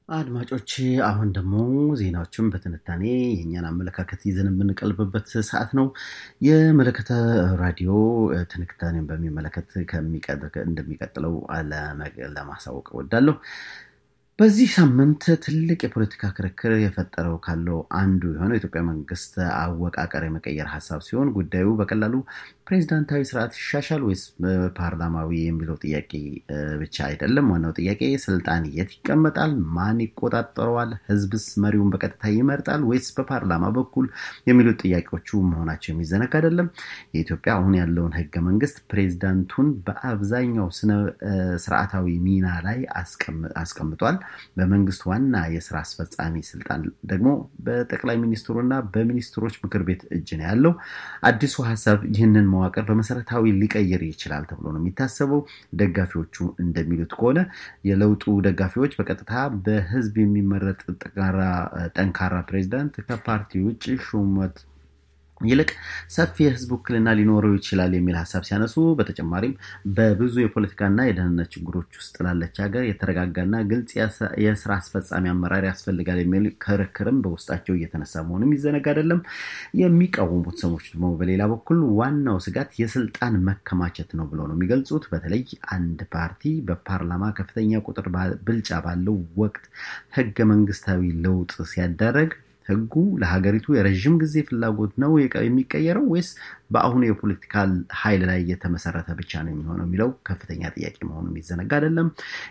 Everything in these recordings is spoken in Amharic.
አድማጮች አሁን ደግሞ ዜናዎችን በትንታኔ የእኛን አመለካከት ይዘን የምንቀልብበት ሰዓት ነው። የመለከተ ራዲዮ ትንታኔን በሚመለከት እንደሚቀጥለው ለማሳወቅ እወዳለሁ። በዚህ ሳምንት ትልቅ የፖለቲካ ክርክር የፈጠረው ካለው አንዱ የሆነው የኢትዮጵያ መንግስት አወቃቀር የመቀየር ሀሳብ ሲሆን ጉዳዩ በቀላሉ ፕሬዚዳንታዊ ስርዓት ይሻሻል ወይስ ፓርላማዊ የሚለው ጥያቄ ብቻ አይደለም። ዋናው ጥያቄ ስልጣን የት ይቀመጣል? ማን ይቆጣጠረዋል? ህዝብስ መሪውን በቀጥታ ይመርጣል ወይስ በፓርላማ በኩል የሚሉት ጥያቄዎቹ መሆናቸው የሚዘነጋ አይደለም። የኢትዮጵያ አሁን ያለውን ህገ መንግስት ፕሬዚዳንቱን በአብዛኛው ስነ ስርዓታዊ ሚና ላይ አስቀምጧል። በመንግስት ዋና የስራ አስፈጻሚ ስልጣን ደግሞ በጠቅላይ ሚኒስትሩ እና በሚኒስትሮች ምክር ቤት እጅ ነው ያለው። አዲሱ ሀሳብ ይህንን መዋቅር በመሰረታዊ ሊቀይር ይችላል ተብሎ ነው የሚታሰበው። ደጋፊዎቹ እንደሚሉት ከሆነ የለውጡ ደጋፊዎች በቀጥታ በህዝብ የሚመረጥ ጠንካራ ፕሬዚዳንት ከፓርቲ ውጭ ሹመት ይልቅ ሰፊ የህዝብ ውክልና ሊኖረው ይችላል የሚል ሀሳብ ሲያነሱ፣ በተጨማሪም በብዙ የፖለቲካና የደህንነት ችግሮች ውስጥ ላለች ሀገር የተረጋጋና ግልጽ የስራ አስፈጻሚ አመራር ያስፈልጋል የሚል ክርክርም በውስጣቸው እየተነሳ መሆኑም ይዘነጋ አይደለም። የሚቃወሙት ሰዎች ደግሞ በሌላ በኩል ዋናው ስጋት የስልጣን መከማቸት ነው ብለው ነው የሚገልጹት። በተለይ አንድ ፓርቲ በፓርላማ ከፍተኛ ቁጥር ብልጫ ባለው ወቅት ህገ መንግስታዊ ለውጥ ሲያደረግ ህጉ ለሀገሪቱ የረዥም ጊዜ ፍላጎት ነው የሚቀየረው ወይስ በአሁኑ የፖለቲካል ኃይል ላይ የተመሰረተ ብቻ ነው የሚሆነው የሚለው ከፍተኛ ጥያቄ መሆኑ የሚዘነጋ አይደለም።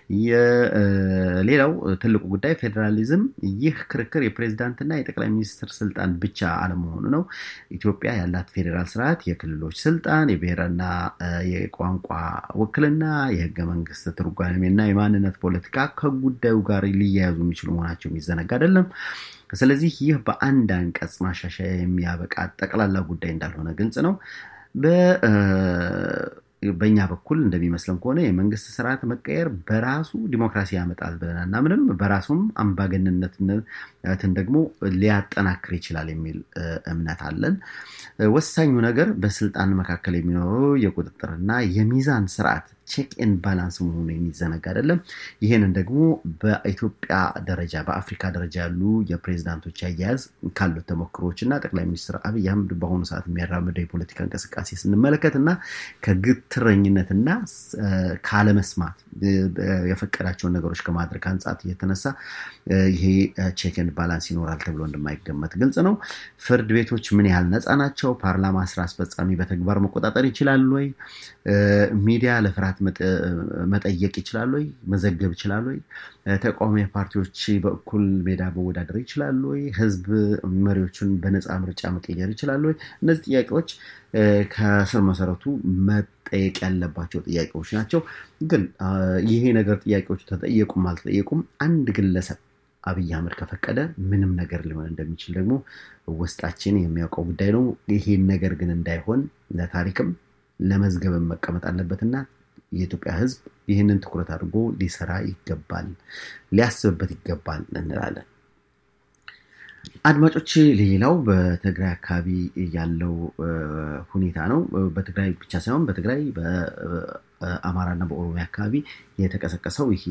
ሌላው ትልቁ ጉዳይ ፌዴራሊዝም፣ ይህ ክርክር የፕሬዚዳንትና የጠቅላይ ሚኒስትር ስልጣን ብቻ አለመሆኑ ነው። ኢትዮጵያ ያላት ፌዴራል ስርዓት የክልሎች ስልጣን፣ የብሔርና የቋንቋ ውክልና፣ የህገ መንግስት ትርጓሜና የማንነት ፖለቲካ ከጉዳዩ ጋር ሊያያዙ የሚችሉ መሆናቸው የሚዘነጋ አይደለም። ስለዚህ ይህ በአንድ አንቀጽ ማሻሻያ የሚያበቃ ጠቅላላ ጉዳይ እንዳልሆነ ግልጽ ነው። በእኛ በኩል እንደሚመስለን ከሆነ የመንግስት ስርዓት መቀየር በራሱ ዲሞክራሲ ያመጣል ብለን አናምንም። በራሱም አምባገነንነትን ደግሞ ሊያጠናክር ይችላል የሚል እምነት አለን። ወሳኙ ነገር በስልጣን መካከል የሚኖረው የቁጥጥርና የሚዛን ስርዓት ቼክ ኤን ባላንስ መሆኑ የሚዘነጋ አይደለም። ይህንን ደግሞ በኢትዮጵያ ደረጃ በአፍሪካ ደረጃ ያሉ የፕሬዚዳንቶች አያያዝ ካሉት ተሞክሮዎች እና ጠቅላይ ሚኒስትር አብይ አህመድ በአሁኑ ሰዓት የሚያራምደው የፖለቲካ እንቅስቃሴ ስንመለከት እና ከግትረኝነትና ካለመስማት የፈቀዳቸውን ነገሮች ከማድረግ አንጻት የተነሳ ይሄ ቼክ ኤን ባላንስ ይኖራል ተብሎ እንደማይገመት ግልጽ ነው። ፍርድ ቤቶች ምን ያህል ነፃ ናቸው? ፓርላማ ስራ አስፈጻሚ በተግባር መቆጣጠር ይችላል ወይ? ሚዲያ ለፍርሃት መጠየቅ ይችላል ወይ? መዘገብ ይችላል ወይ? ተቃዋሚ ፓርቲዎች በእኩል ሜዳ መወዳደር ይችላሉ ወይ? ህዝብ መሪዎቹን በነፃ ምርጫ መቀየር ይችላል ወይ? እነዚህ ጥያቄዎች ከስር መሰረቱ መጠየቅ ያለባቸው ጥያቄዎች ናቸው። ግን ይሄ ነገር ጥያቄዎቹ ተጠየቁም አልተጠየቁም አንድ ግለሰብ አብይ አህመድ ከፈቀደ ምንም ነገር ሊሆን እንደሚችል ደግሞ ውስጣችን የሚያውቀው ጉዳይ ነው። ይሄን ነገር ግን እንዳይሆን ለታሪክም ለመዝገብም መቀመጥ አለበትና የኢትዮጵያ ህዝብ ይህንን ትኩረት አድርጎ ሊሰራ ይገባል፣ ሊያስብበት ይገባል እንላለን። አድማጮች፣ ሌላው በትግራይ አካባቢ ያለው ሁኔታ ነው። በትግራይ ብቻ ሳይሆን በትግራይ በአማራና በኦሮሚያ አካባቢ የተቀሰቀሰው ይሄ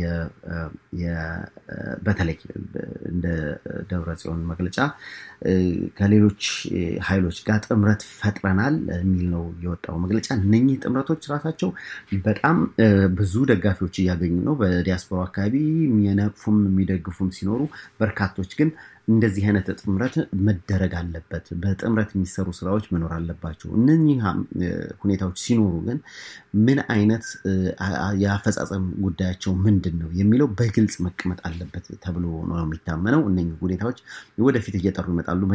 በተለይ እንደ ደብረ ጽዮን መግለጫ ከሌሎች ኃይሎች ጋር ጥምረት ፈጥረናል የሚል ነው የወጣው መግለጫ። እነኚህ ጥምረቶች ራሳቸው በጣም ብዙ ደጋፊዎች እያገኙ ነው። በዲያስፖራ አካባቢ የሚነቅፉም የሚደግፉም ሲኖሩ፣ በርካቶች ግን እንደዚህ አይነት ጥምረት መደረግ አለበት፣ በጥምረት የሚሰሩ ስራዎች መኖር አለባቸው። እነኚህ ሁኔታዎች ሲኖሩ ግን ምን አይነት የአፈጻጸም ጉዳያቸው ምንድን ነው የሚለው በግልጽ መቀመጥ አለበት ተብሎ ነው የሚታመነው። እነኚህ ሁኔታዎች ወደፊት እየጠሩ ይመጣሉ።